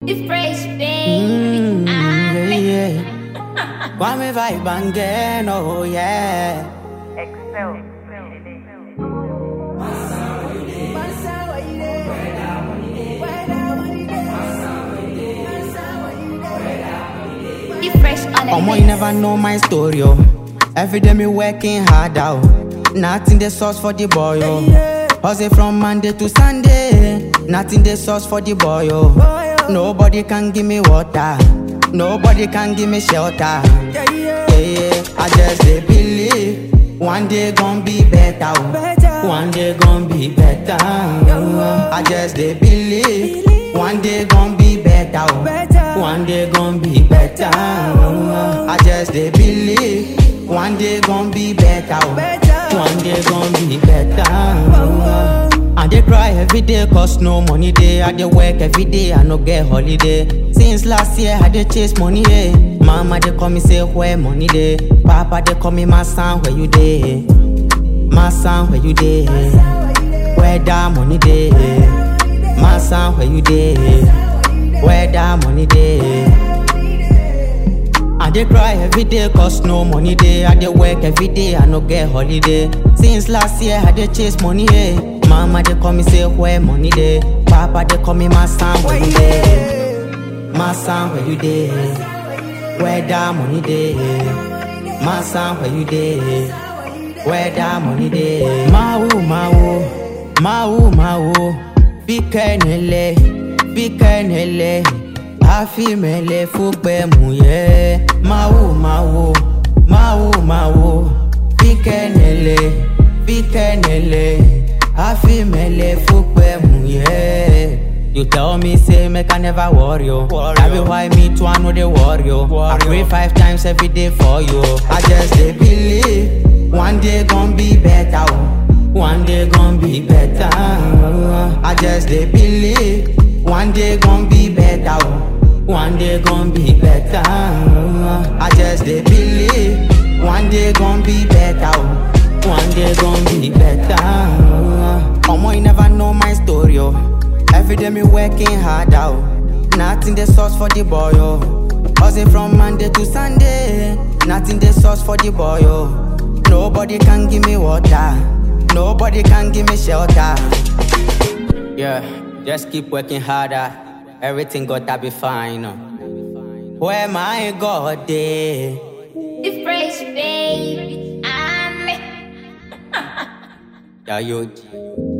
It's fresh, baby. Mm, Ah, yeah, yeah. Kwame vibe again, oh yeah. It's fresh on the Omo, mix. you never know my story, oh. Every day me working hard out. Nothing the sauce for the boy, oh. Hustle from Monday to Sunday. Nothing the sauce for the boy, oh. Nobody can give me water. Nobody can give me shelter. Yeah, yeah. I just dey believe one day gon' be better. oh. One day gon' be better. oh. I just dey believe one day gon' be better. oh. One day gon' be better. oh. I just dey believe one day gon' be better. oh. One day gon' be better. oh. I dey cry every day cause no money dey. I dey work every day, I no get holiday. Since last year, I dey chase money, yeah. Mama dey call me say where money dey. Papa dey call me my son, where you dey? My son, where you dey? Where that money dey? My son, where you dey? Where that money dey? I dey cry every day cause no money dey. I dey work every day, I no get holiday. Since last year, I dey chase money, yeah. Mama dey call me say where money dey. Papa dey call me my son, where you dey? My son, where you dey? Where that money dey? My son, where you dey? Where that money dey? Mawu, mawu, mawu, mawu. Fikenele, fikenele. Afimele fukpe muye. Mawu, mawu, mawu, mawu. Fikenele, fikenele. Afimele fukpe muye. You tell me say make I never worry you. That be why me too I know they worry you. I pray five times every day for you. I just dey believe one day gon' be better. oh. One day gon' be better. oh. I just dey believe one day gon' be better. oh. One day gon' be better. oh. I just dey believe one day gon' be better. oh. One day gon' be better. oh. Omo, you never know my story. Oh. Every day me working hard out. Nothing the sauce for the boy, oh. Hustle from Monday to Sunday. Nothing the sauce for the boy, oh. Nobody can give me water. Nobody can give me shelter. Yeah, just keep working harder. Everything gotta be fine. oh. Where my God day? It's fresh, baby. I'm Yeah, you.